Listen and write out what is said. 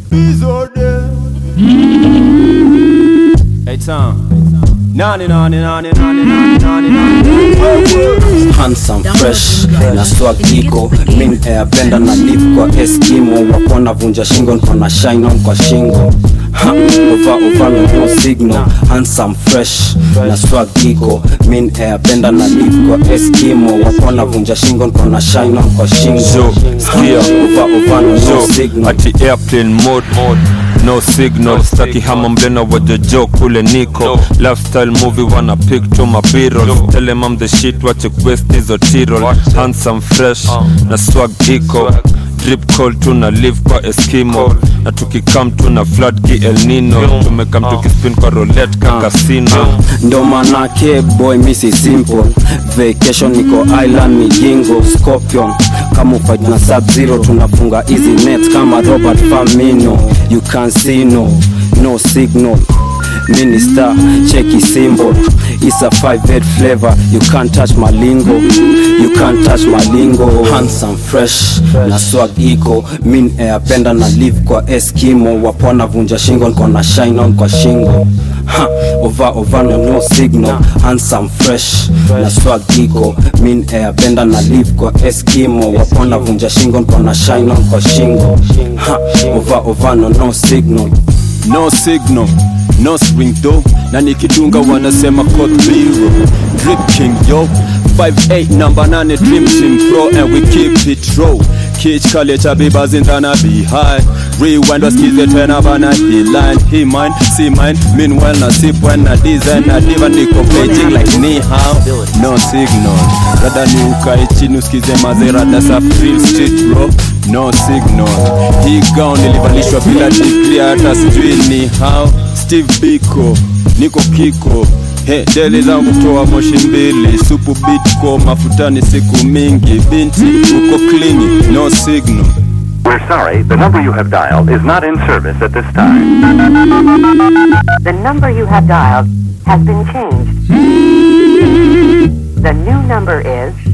Hey Tom. Nani nani nani nani nani nani nani. handsome fresh na swag iko min ayapenda na live kwa eskimo wapona vunja shingo nkona shine on kwa shingo Ha, ova ova no no signal handsome fresh na swag iko min ayapenda na live kwa eskimo wapona vunja shingo nkona shine on kwa shingo Zo, skia. ova ova no no so signal ati airplane mode no signal staki hama mlena wajojo kule niko lifestyle movie wana pick to my b-roll tell them I'm the shit watch it west hizo tirol handsome fresh na swag iko drip call tuna live kwa eskimo na tukikam tuna flood ki el nino tumekam tukispin kwa roulette ka casino ndo manake boy misi simple vacation niko island mijingo scorpion kama ufight na sub zero tunafunga easy net kama robert famino you can see no no signal minister cheki symbol it's a 5 flavor you can't touch my lingo you can't touch my lingo handsome fresh na swag iko min ayapenda na live kwa eskimo wapona vunja shingo nkona shine on kwa shingo ha, ova ova no no signal handsome fresh na swag iko min ayapenda na live kwa eskimo wapona vunja shingo nkona shine on kwa shingo ha, ova ova no no signal No signal, no spring though na nikidunga wanasema code zero drip king yo 58 number 8 dream team pro and we keep it raw Kich kale cha bibas in tana be high Rewind wasikize tena bana he line he mine see mine meanwhile na sip when na design na diva niko Beijing like ni hao no signal rada ni ukae chini usikize mazerada sa real street bro no signal hii gown ilivalishwa bila degree hata sijui ni how Steve Biko niko kiko He, deli zangu kutoa moshi mbili supu bitko mafutani siku mingi binti uko klini no signal We're sorry, the number you have dialed is not in service at this time. The number you have dialed has been changed. The new number is